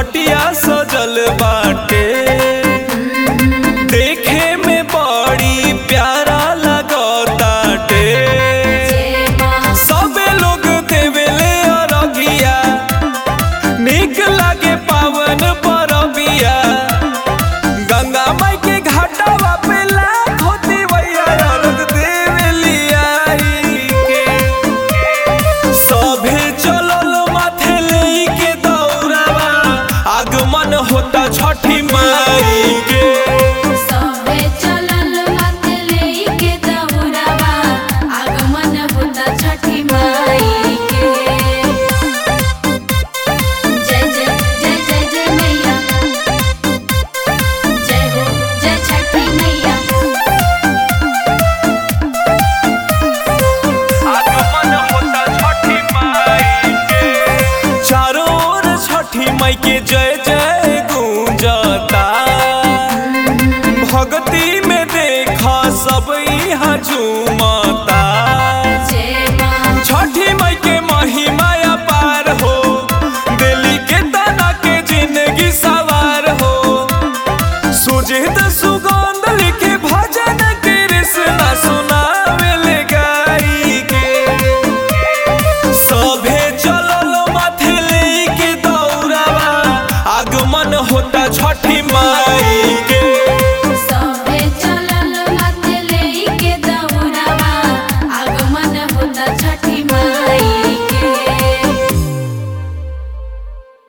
घटिया सजल बाटे देखे में बड़ी प्यारा लगताटे सबे लोग देवेले अरगिया निक लागे पावन परबिया गंगा माई के घाटवा पे लाखों दिवैया अर्घ देवेलिया के सभे चलल माथे लेके दौड़ावा आगमन होता छठी माई के सबे चलल माथे लेके दौड़ावा आगमन होता छठी माई के जय जय जय जय जय मैया जय हो जय छठी मैया आगमन होता छठी माई के चारों ओर छठी माई के जय जय गूंजता भक्ति में देखा सब यहाँ झूमता